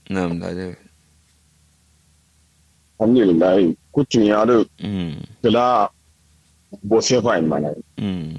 nam da de alhamdulillah kutun ya da mm kila bosefa in mana mm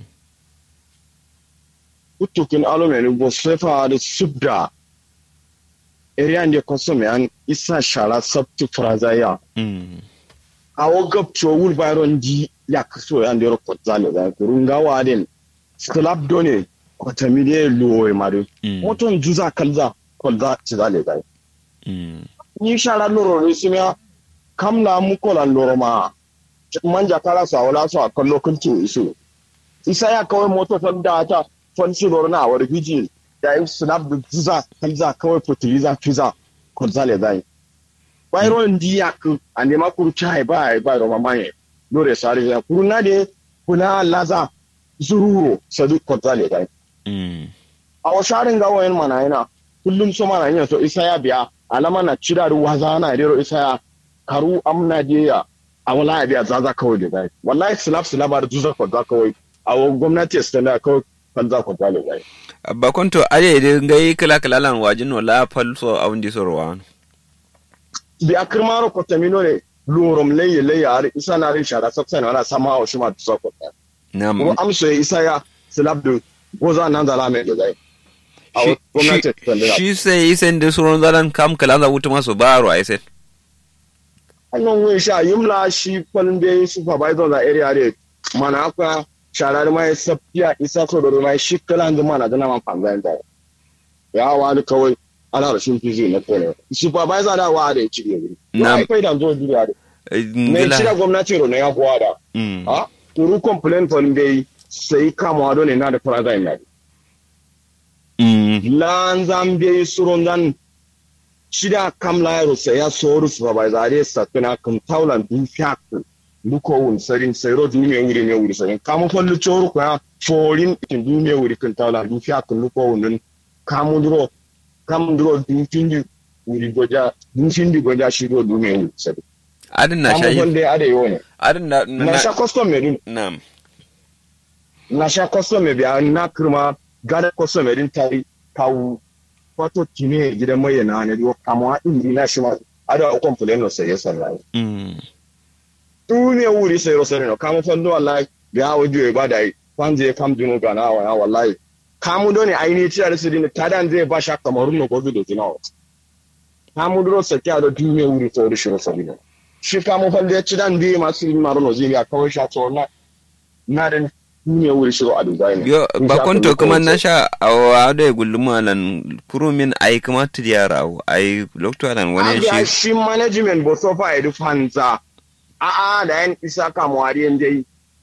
kutukin alumeni bosefa da subda area ne kosome an isa shara sabtu frazaya mm awo gabcho wul bayron di ya kaso ya ndero kotzale da kurunga waden slap done kotamide luwe madu mm moton juza kalza kolza chizale da mm ni shara loro ne simya kamla mu kola loro ma manja kala sa wala so a kallo kultu isu isa ya kawai moto fan da ta fan su loro na war biji da yi snap da juza kalza kawai fertilizer fiza kolzale da bayron di yak ande ma kuru chai ba ba ro mama ye lore sare ya kuru na de kuna laza zururo sadu kolzale da mm a washarin ga wayan mana yana kullum so mana yin so isa ya biya alama na cira da waza na rero isa ya karu amna je ya a wala ya biya zaza kawai da gai wallahi slap slap da zuza ko za kawai a wa gwamnati su tana kawai kan za ko za da gai ba konto are de ngai kala kala lan wajin no la fal so awndi so rowan bi a kirmaro ko tamino ne lorom leye leye har isa na rin shara saksa ne wala sama a shi ma zuza ko ta nam ko amso ya isa ya slap da waza nan da lame da gai a wa gwamnati su tana shi sai isen de suron zalan kam kala za wuta maso baro ai sai hannun wai sha yimla shi kwalin da yi supervisor da area ne mana aka sharar mai safiya isa so da mai shi kala da mana da man fanzan da ya wani kawai ana da shin fizi na kone supervisor da wa da ya ci ne Na- na kai da zo duniya da mai ngila cira gwamnati ro ne ya kuwa da mm ha kuru complain kwalin da yi sai kama do ne na da fara zai na mm lan zambe suron dan shida kam lairo sai ya soru supervisor ya sakina kan taulan du fiak luko wun sarin sai ro du me wuri me wuri sarin kamu fallu choru ko ya forin tin du me wuri kan taulan du fiak luko wun dun kamu duro kamu duro du tindi wuri goja du tindi goja shi ro du me wuri sarin adin na kamu shayi falle ade yo ne adin na na sha custom me dun nam na sha custom me biya na kirma gada custom me din tari kawu wato kine gidan mai na ne yo kama indi na shi ma ada o complain no sai yasa lai mm tu ne wuri sai ro sai no kama fallo wallahi biya wajo e bada kwanje kam dinu ga na wa wallahi kamu do ne aini ci da su din tadan zai ba sha kamarun no gobe do dinawo kamu duro sai kya do tu ne wuri to shi ro sai no shi kamu falle ya ci dan bi masu yin maruno zai ya kawai sha to na na da ne wuri shi ro a dubai ne yo In ba sha konto kallo kuma kawai na sai- sha awa da gulluma lan kurumin ai kuma tiyara ai lokto lan wani Abia shi shi management bo so fa edu fanza a a da yan isa ka mwari en dai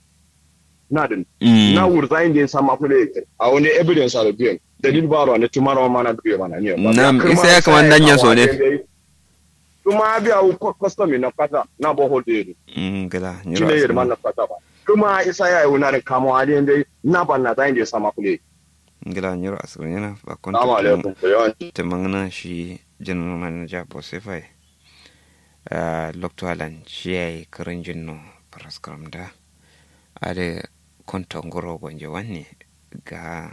na din mm na wurza inda sama kule a wani evidence a biyan dalil baro ne tumaro mana biya mana ne ba Nam, ya kirma isa ya sa kaman danya kawo so ne. en dai. kuma biya u custom na kata na bo holde mm gila shi ne yirma na kata ba kuma isa ya yi wani kamo hali en dai na ban na da inda sama kule ngila nyoro asirin yana ba konto assalamu kuma- alaikum ko yawan ta mangana shi general manager bosifai uh, lokto alan shi ya yi karin jinno paraskaram da a da konton goro gwanje wanne ga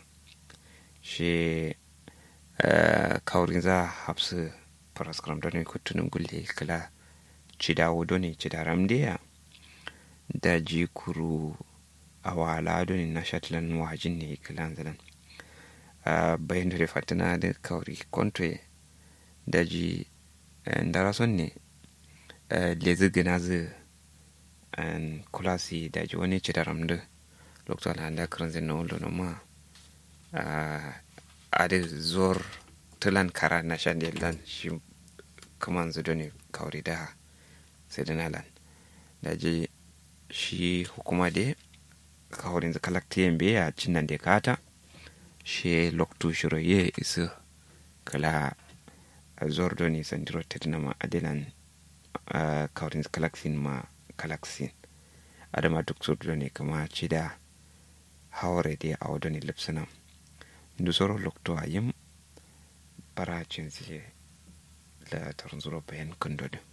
shi uh, kaurin za hapsu paraskaram da ne kutunin gulle kala cidawo doni cidaram da da ji kuru a wala doni na shatlan wajin ne kalan zalan uh, bayan da fatina da kauri kontoye daji uh, ndara son ne uh, lezi gina zu an kulasi daji wani ci da ramdu lokacin da da kiran zai na wulu na ma uh, a da zor tulan kara na shan da lan shi kaman zu ne kauri da sai da nalan daji shi hukuma da kaurin zakalaktiyan biya cin nan da kata she loktu shiro ye isu kala zordo ni sandiro tedna ma adelan uh, kaurin kalaksin ma kalaksin adama duk zordo ne kama cida hawre de awdo ni lipsanam ndu soro lokto ayim para cinsi la tarzuro bayan kundodo